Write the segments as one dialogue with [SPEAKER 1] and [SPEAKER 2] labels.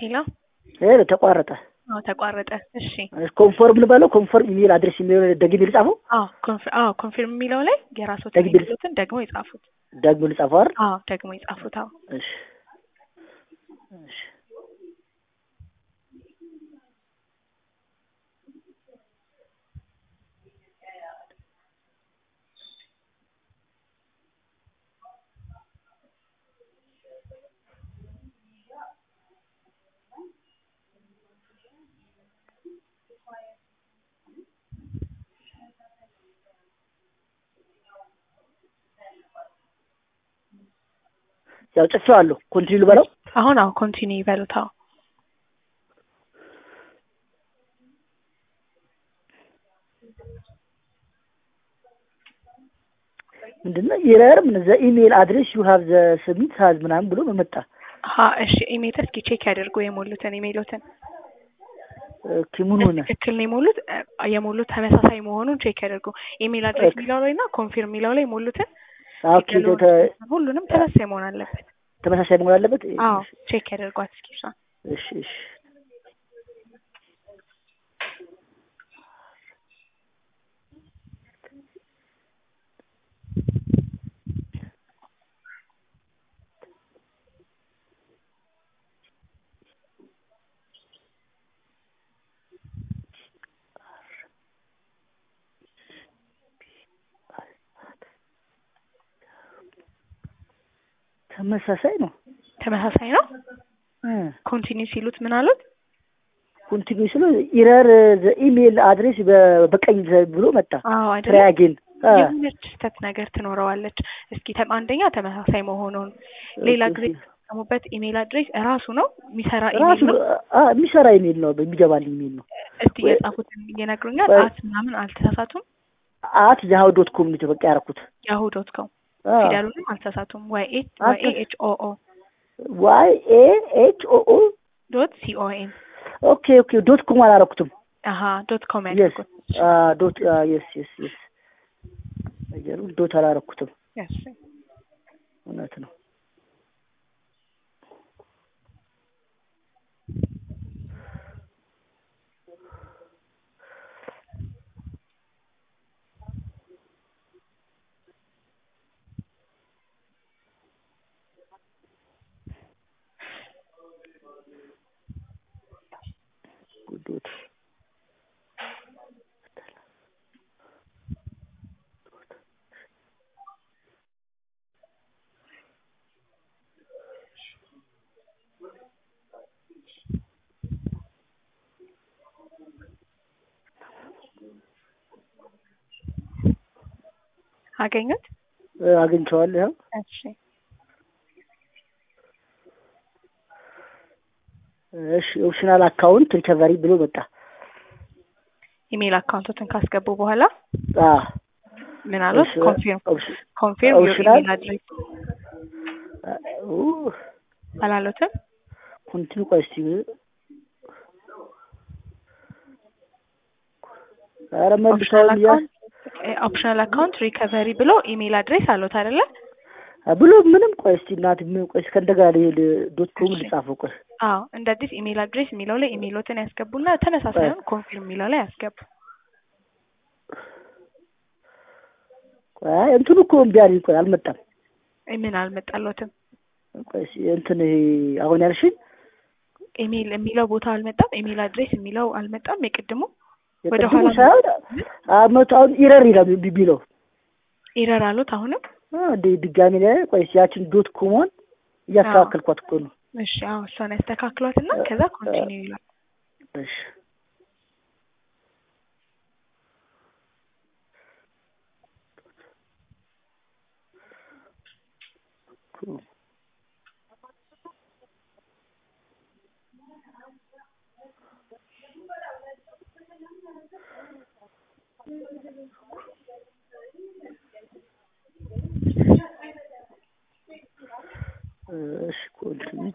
[SPEAKER 1] ሄሎ
[SPEAKER 2] ሄሎ ተቋረጠ።
[SPEAKER 1] አዎ ተቋረጠ። እሺ
[SPEAKER 2] ኮንፎርም ልበለው ኮንፎርም ኢሜል አድሬስ የሚለው ደግሜ ልጻፈው
[SPEAKER 1] አዎ ኮንፍ- አዎ ኮንፊርም የሚለው ላይ የራስዎትን
[SPEAKER 2] ደግሜ ልጽ-
[SPEAKER 1] የሚሉትን ደግሞ የጻፉት።
[SPEAKER 2] ደግሞ ልጻፈው አይደል?
[SPEAKER 1] አዎ ደግሞ የጻፉት። አዎ
[SPEAKER 2] እሺ እሺ ያው ጽፌዋለሁ። ኮንቲኒው ልበለው
[SPEAKER 1] አሁን አዎ ኮንቲኒ ይበሉት። አዎ
[SPEAKER 2] ምንድነው ኢረር ምን ዘ ኢሜል አድሬስ ዩ ሃቭ ዘ ሰሚት ሃዝ ምናምን ብሎ መመጣ
[SPEAKER 1] አሀ እሺ ኢሜል እስኪ ቼክ ያድርጉ የሞሉትን ኢሜሎትን
[SPEAKER 2] ኦኬ ምን ሆነ?
[SPEAKER 1] ትክክል ነው የሞሉት እ፣ የሞሉት ተመሳሳይ መሆኑን ቼክ ያድርጉ። ኢሜል አድሬስ
[SPEAKER 2] ኦኬ።
[SPEAKER 1] የሚለው ላይ እና ኮንፊርም የሚለው ላይ የሞሉትን
[SPEAKER 2] ኦኬ ተ-
[SPEAKER 1] ሁሉንም ተመሳሳይ መሆን አለበት።
[SPEAKER 2] ተመሳሳይ መሆን አለበት።
[SPEAKER 1] አዎ ቼክ ያደርጓት እስኪ እሷን።
[SPEAKER 2] እሺ እሺ ተመሳሳይ ነው።
[SPEAKER 1] ተመሳሳይ ነው። ኮንቲኒ ሲሉት ምን አሉት?
[SPEAKER 2] ኮንቲኒው ስለ ኢረር ዘ ኢሜል አድሬስ በ- በቀኝ ዘ- ብሎ መጣ።
[SPEAKER 1] አዎ አይደለም
[SPEAKER 2] ትራያጌን
[SPEAKER 1] የሆነች ስህተት ነገር ትኖረዋለች። እስኪ ተም- አንደኛ ተመሳሳይ መሆኑን፣ ሌላ ጊዜ የተጠቀሙበት ኢሜል አድሬስ እራሱ ነው የሚሰራ ኢሜል
[SPEAKER 2] ራሱ
[SPEAKER 1] ነው።
[SPEAKER 2] አ የሚሰራ ኢሜል ነው የሚገባልኝ ኢሜል ነው።
[SPEAKER 1] እስቲ
[SPEAKER 2] ወይ-
[SPEAKER 1] የጻፉትን ይነግሩኛል።
[SPEAKER 2] ወይ-
[SPEAKER 1] አት ምናምን አልተሳሳቱም።
[SPEAKER 2] አት ያሁ ዶት ኮም ነው በቃ ያደረኩት።
[SPEAKER 1] ያሁ ዶት ኮም
[SPEAKER 2] አ
[SPEAKER 1] ፊደሉንም አልተሳሳቱም። ዋይ ኤ ዋይ ኤ ኤች ኦ ኦ
[SPEAKER 2] ዋይ ኤ ኤች ኦ ኦ
[SPEAKER 1] ዶት ሲኦኤን
[SPEAKER 2] ኦኬ ኦኬ ዶት ኮም አላረኩትም።
[SPEAKER 1] አሀ ዶት ኮም
[SPEAKER 2] የስ
[SPEAKER 1] ያድርጉት።
[SPEAKER 2] ዶት የስ የስ የስ ነገሩ ዶት አላረኩትም።
[SPEAKER 1] Yes.
[SPEAKER 2] እውነት ነው። ዶት
[SPEAKER 1] አገኙት?
[SPEAKER 2] እ፣ አግኝቼዋለሁ። ያው
[SPEAKER 1] እሺ
[SPEAKER 2] እሺ ኦፕሽናል አካውንት ሪከቨሪ ብሎ መጣ።
[SPEAKER 1] ኢሜል አካውንቶትን ካስገቡ በኋላ
[SPEAKER 2] አ
[SPEAKER 1] ምን አሉት?
[SPEAKER 2] እሺ፣
[SPEAKER 1] ኮንፊርም
[SPEAKER 2] ኦፕሽ-
[SPEAKER 1] ኮንፊርም ዩር
[SPEAKER 2] ኦፕሽናል
[SPEAKER 1] ኢሜል አድሬስ
[SPEAKER 2] ኡ
[SPEAKER 1] አላሉትም?
[SPEAKER 2] ኮንቲኒው ቆይ እስቲ ኧረ
[SPEAKER 1] ኦፕሽናል
[SPEAKER 2] መልሰዋል ያ
[SPEAKER 1] አካውንት ኦፕሽናል አካውንት ሪከቨሪ ብሎ ኢሜል አድሬስ አሉት አይደለ?
[SPEAKER 2] ብሎ ምንም ቆይ እስቲ እናት ምን ቆይ እስከ እንደገና ልሄድ ዶት ኮም
[SPEAKER 1] እሺ።
[SPEAKER 2] ልጻፈው ቆይ
[SPEAKER 1] አዎ እንደ አዲስ ኢሜል አድሬስ የሚለው ላይ ኢሜሎትን ያስገቡና ተመሳሳዩን ኮንፊርም የሚለው ላይ ያስገቡ።
[SPEAKER 2] ቆይ እንትኑ እኮ እምቢ አለኝ ቆይ አልመጣም
[SPEAKER 1] ምን አልመጣሎትም?
[SPEAKER 2] ቆይ እስቲ እንትን ይሄ አሁን ያልሽኝ
[SPEAKER 1] ኢሜል የሚለው ቦታ አልመጣም። ኢሜል አድሬስ የሚለው አልመጣም። የቅድሙ ወደ
[SPEAKER 2] የቅድሙ
[SPEAKER 1] ኋላ
[SPEAKER 2] ሳይሆን አመቱ አሁን ኢረር ይላል ቢ- ቢለው
[SPEAKER 1] ኢረር አሉት። አሁንም
[SPEAKER 2] አ፣ እንደ ድጋሚ ላይ ቆይ እስቲ ያችን ዶት ኮሞን እያስተካከልኳት እኮ ነው
[SPEAKER 1] እሺ፣ አዎ እሷን ያስተካክሏትና ከዛ ኮንቲኒው ይላል።
[SPEAKER 2] እሺ እሺ ኮንቲኒው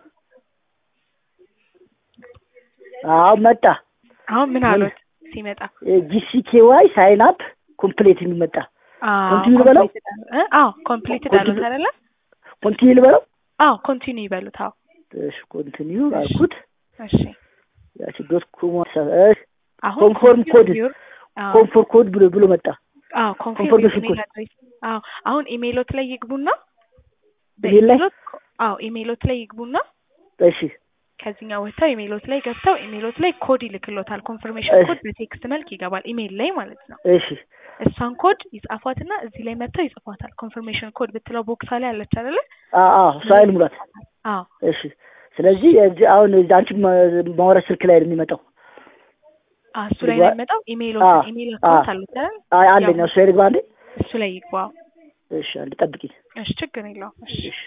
[SPEAKER 2] አዎ መጣ
[SPEAKER 1] አሁን ምን አሉት ሲመጣ?
[SPEAKER 2] ጂሲኬዋይ ሳይን አፕ ኮምፕሌት የሚመጣ
[SPEAKER 1] አዎ
[SPEAKER 2] ኮንቲኒው ልበለው?
[SPEAKER 1] completed አሉ- እ? አዎ ኮምፕሊትድ አሉት
[SPEAKER 2] ኮንቲኒው-
[SPEAKER 1] አይደለ?
[SPEAKER 2] ኮንቲኒው ልበለው
[SPEAKER 1] አዎ ኮንቲኒው ይበሉት። አዎ
[SPEAKER 2] እሺ ኮንቲኒው አልኩት
[SPEAKER 1] እሺ
[SPEAKER 2] ያቺ ዶት ኮም
[SPEAKER 1] አሁን
[SPEAKER 2] ኮንፎርም ኮድ
[SPEAKER 1] ዩር አዎ
[SPEAKER 2] ኮንፎርም ኮድ ብሎ ብሎ መጣ።
[SPEAKER 1] አዎ ኮንፊርም
[SPEAKER 2] ኮንፎርሜሽን
[SPEAKER 1] ኢሜል
[SPEAKER 2] ኮድ
[SPEAKER 1] አድሬስ አዎ አሁን ኢሜይሎት ላይ ይግቡና
[SPEAKER 2] ኢሜል ላይ?
[SPEAKER 1] በኢሜይሎት አዎ ኢሜይሎት ላይ ይግቡና
[SPEAKER 2] እሺ
[SPEAKER 1] ከዚህኛው ወጥተው ኢሜይሎት ላይ ገብተው ኢሜይሎት ላይ ኮድ ይልክሎታል። ኮንፈርሜሽን
[SPEAKER 2] እሺ።
[SPEAKER 1] ኮድ በቴክስት መልክ ይገባል ኢሜይል ላይ ማለት ነው።
[SPEAKER 2] እሺ
[SPEAKER 1] እሷን ኮድ ይጻፏትና እዚህ ላይ መጥተው ይጽፏታል። ኮንፈርሜሽን ኮድ ብትለው ቦክሳ ላይ አለች አይደለ?
[SPEAKER 2] አ አ ፋይል ሙላት።
[SPEAKER 1] አዎ
[SPEAKER 2] እሺ ስለዚህ እዚህ አሁን እዚህ አንቺ ማውራት ስልክ ላይ ነው የሚመጣው።
[SPEAKER 1] አዎ፣ እሱ ላይ
[SPEAKER 2] ልግባ-
[SPEAKER 1] ነው የሚመጣው። ኢሜይሎት
[SPEAKER 2] አዎ፣
[SPEAKER 1] ኢሜይል
[SPEAKER 2] አዎ።
[SPEAKER 1] አካውንት አለች አይደል?
[SPEAKER 2] አይ አለኝ እሱ ላይ ልግባ አንዴ።
[SPEAKER 1] እሱ ላይ ይግባ።
[SPEAKER 2] እሺ አንዴ ጠብቂኝ።
[SPEAKER 1] እሺ ችግር የለውም። እሺ
[SPEAKER 2] እሺ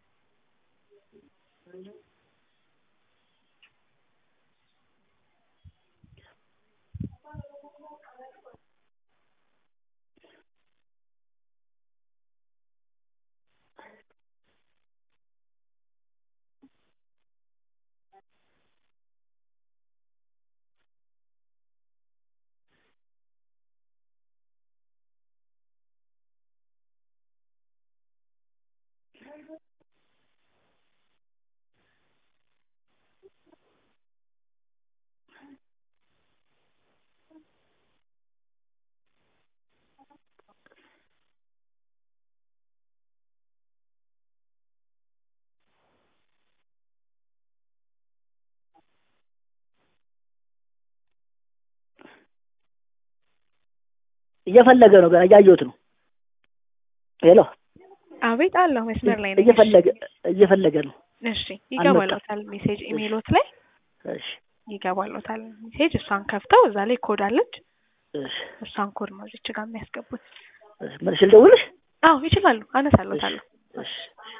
[SPEAKER 2] እየፈለገ ነው ገና እያየሁት ነው። ሄሎ
[SPEAKER 1] አቤት አለሁ መስመር ላይ ነኝ።
[SPEAKER 2] እየፈለገ እየፈለገ ነው።
[SPEAKER 1] እሺ ይገባሎታል። ሜሴጅ ኢሜይሎት ላይ
[SPEAKER 2] እሺ
[SPEAKER 1] ይገባሎታል ሜሴጅ። እሷን ከፍተው እዛ ላይ ኮድ አለች።
[SPEAKER 2] እሺ
[SPEAKER 1] እሷን ኮድ ነው እዚች ጋር የሚያስገቡት።
[SPEAKER 2] እሺ መልሼ ልደውልሽ?
[SPEAKER 1] አዎ ይችላሉ። አነሳሎታለሁ።
[SPEAKER 2] እሺ